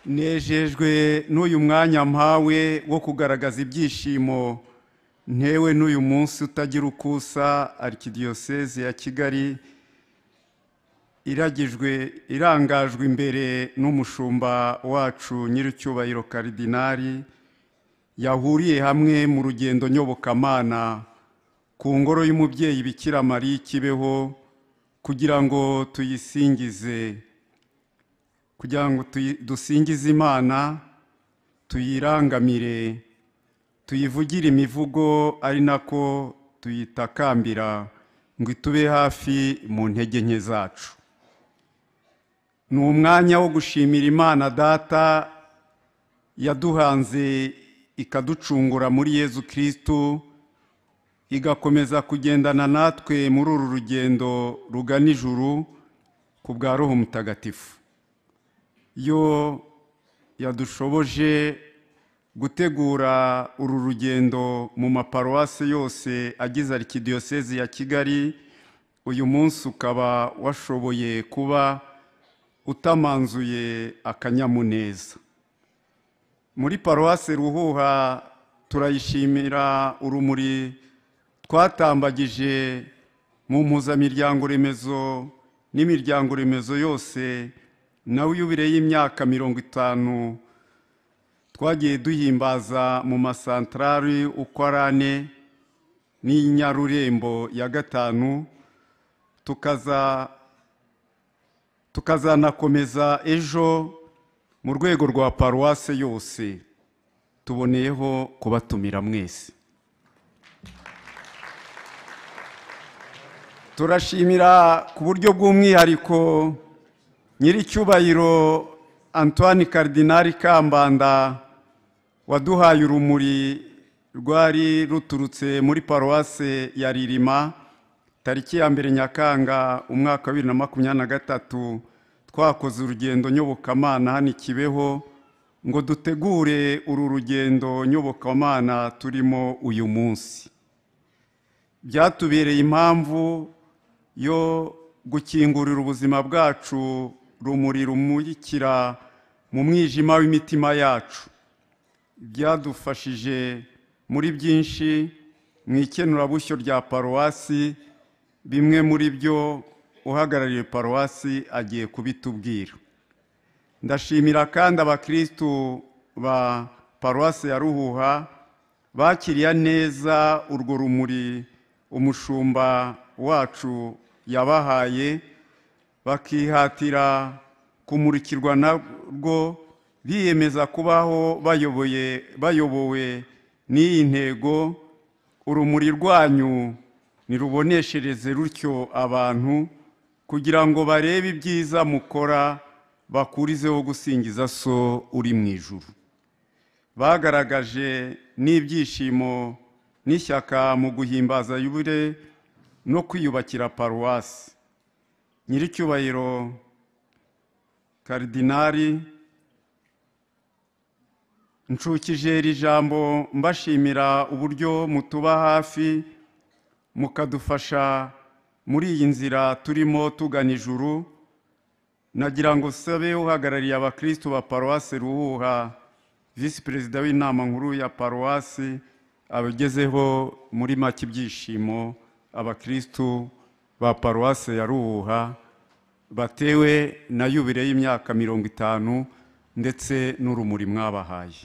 nejejwe n'uyu mwanya mpawe wo kugaragaza ibyishimo ntewe n'uyu munsi utagira ukusa arikidiyoseze ya kigali iragijwe irangajwe imbere n'umushumba wacu nyir'icyubahiro karidinari yahuriye hamwe mu rugendo nyobokamana ku ngoro y'umubyeyi bikira mariya ikibeho kugira ngo tuyisingize kugira ngo dusingize imana tuyirangamire tuyivugire imivugo ari nako tuyitakambira ngo itube hafi mu ntege nke zacu ni umwanya wo gushimira imana data yaduhanze ikaducungura muri yezu kirisitu igakomeza kugendana natwe muri uru rugendo rugana ijuru ku bwa roho mutagatifu yo yadushoboje gutegura uru rugendo mu maparuwasi yose agize arikidiyoseze ya kigali uyu munsi ukaba washoboye kuba utamanzuye akanyamuneza muri paruwasi ruhuha turayishimira urumuri twatambagije mu mpuzamiryango remezo n'imiryango remezo yose nawe yubire y'imyaka mirongo itanu twagiye duhimbaza mu masantarari uko ari ane n'inyarurembo ya gatanu tukaza tukazanakomeza ejo mu rwego rwa paruwase yose tuboneyeho kubatumira mwese turashimira ku buryo bw'umwihariko nyir'icyubahiro antoine karidinari kambanda waduhaye urumuri rwari ruturutse muri paruwase ya ririma tariki ya mbere nyakanga umwaka wa bibiri na makumyabiri na gatatu twakoze urugendo nyobokamana hano ikibeho ngo dutegure uru rugendo nyobokamana turimo uyu munsi byatubereye impamvu yo gukingurira ubuzima bwacu rumuri rumurikira mu mwijima w'imitima yacu byadufashije muri byinshi mu ikenurabushyo rya paruwasi bimwe muri byo uhagarariye paruwasi agiye kubitubwira ndashimira kandi abakirisitu ba paruwasi ya ruhuha bakiriya neza urwo rumuri umushumba wacu yabahaye bakihatira kumurikirwa narwo biyemeza kubaho bayobowe n'iyi ntego urumuri rwanyu niruboneshereze rutyo abantu kugira ngo barebe ibyiza mukora bakurizeho gusingiza so uri mu ijuru bagaragaje n'ibyishimo n'ishyaka mu guhimbaza yubure no kwiyubakira paruwasi nyir'icyubahiro karidinari nshukije iri jambo mbashimira uburyo mutuba hafi mukadufasha muri iyi nzira turimo tugana ijuru nagira ngo sabe uhagarariye abakirisitu ba paruwasi ruhuha visi perezida w'inama nkuru ya paruwasi abagezeho muri make ibyishimo abakirisitu ba paruwasi ya ruhuha batewe na yubire y'imyaka mirongo itanu ndetse n'urumuri mwabahaye